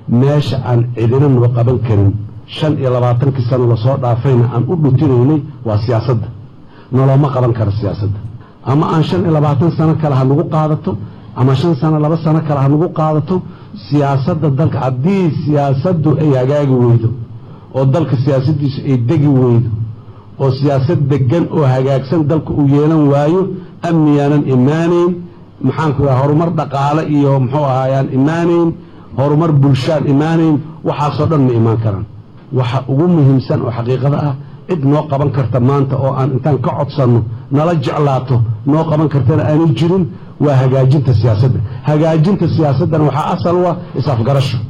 meesha aan cidina noo qaban karin shan iyo labaatankii sano lasoo dhaafayna aan u dhutinaynay waa siyaasadda noloma qaban karo siyaasadda ama aan shan iyo labaatan sano kale ha nagu qaadato ama shan sano laba sano kale ha nagu qaadato siyaasadda dalka haddii siyaasaddu ay hagaagi weydo oo dalka siyaasaddiisu ay degi weydo oo siyaasad degan oo hagaagsan dalka uu yeelan waayo amniyaanan imaanayn maxaanku iraha horumar dhaqaale iyo muxuu ahaayaan imaanayn horumar bulshaan imaanayn waxaasoo dhan ma imaan karaan waxa ugu muhiimsan oo xaqiiqada ah cid noo qaban karta maanta oo aan intaan ka codsanno nala jeclaato noo qaban kartana aanay jirin waa hagaajinta siyaasadda hagaajinta siyaasaddana waxaa asal u ah is-afgarasho